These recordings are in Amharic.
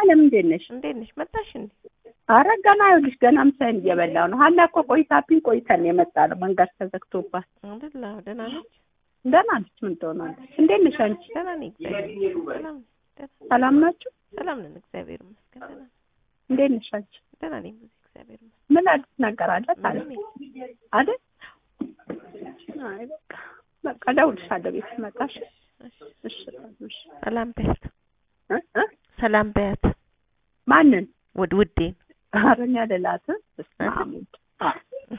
አለም እንዴት ነሽ? እንዴት ነሽ? መጣሽ እንዴ? አረ ገና ይኸውልሽ ገና ምሳዬን እየበላሁ ነው። ሀና እኮ ቆይታብኝ ቆይተን የመጣ ነው መንገድ ተዘግቶባት። አይደል? አዎ፣ ደህና ነች። ደህና ነች። ምን ትሆናለች? እንዴት ነሽ አንቺ? ደህና ነኝ። እግዚአብሔር ሰላም ነኝ። ደህና ሰላም ናችሁ? ሰላም ነን። እግዚአብሔር ይመስገን። ደህና ነን። እንዴት ነሽ አንቺ? ደህና ነኝ። ብዙ እግዚአብሔር ይመስገን። ምን አዲስ ነገር አለ ታዲያ? ምንም አይደል? አይ በቃ በቃ እደውልልሻለሁ ቤት ስመጣሽ። እሺ እሺ። ሰላም በያት፣ እ እ ሰላም በያት። ማንን? ውድ ውዴን ኧረ እኔ አልላትም። በስመ አብ ወልድ። አ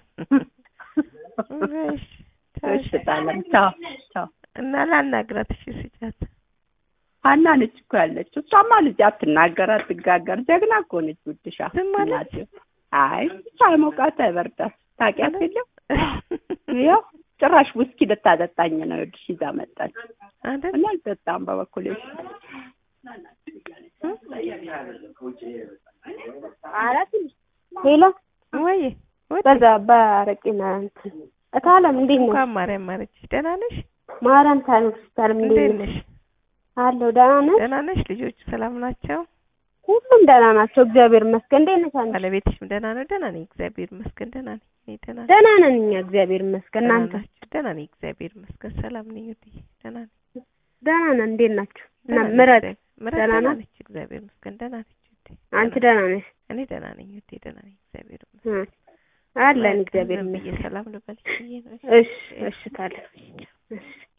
እሺ፣ እሺ ጣለም። ቻው ቻው። እና ላናግራት። እሺ ስጫት። ሀና ነች እኮ ያለችው። እሷማ ልጅ አትናገር አትጋገር፣ ጀግና እኮ ነች። ውድሻ ዝም አለች? እናቴ። አይ አይሞቃት አይበርዳት። ታውቂያት የለም ያው ጭራሽ ውስኪ ልታጠጣኝ ነው ይኸውልሽ ይዛ መጣች። አይደል? እና አልጠጣም በበኩሌ ሄሎ ወይ ወይ በዛ በአረቄና እንትን እታለም እንዴት ነሽ? እንኳን ማርያም ማረችሽ። ደህና ነሽ? ማርያም ታኖር ስታለም እንዴት እንዴት ነሽ? ነሽ? አለሁ ደህና ነሽ? ደህና ነሽ? ልጆቹ ሰላም ናቸው? ሁሉም ደህና ናቸው፣ እግዚአብሔር ይመስገን። እንዴት ነሽ አንቺ? ባለቤትሽም ደህና ነው? ደህና ነኝ እግዚአብሔር ይመስገን። ደህና ነኝ እኔ ደህና ነኝ። ደህና ነን እኛ እግዚአብሔር ይመስገን። ደህና እናንተ ናችሁ? ደህና ነኝ እግዚአብሔር ይመስገን። ሰላም ነኝ ውዴ። ደህና ነኝ። ደህና ነን። እንዴት ናችሁ? እና ደህና ነኝ ምረት እግዚአብሔር- ምረት ደህና ደህና ናት? ነች እግዚአብሔር ይመስገን። ደህና ነች ውዴ። አንቺ ደህና ደህና ነሽ? እኔ ደህና ነኝ ውዴ። ደህና ነኝ እግዚአብሔር ይመስገን። እ አለን በቃ እግዚአብሔር ዝም ብዬ ይመስገን። ሰላም ልበልሽ ብዬ ነው። እሺ እሺ ታለም እሺ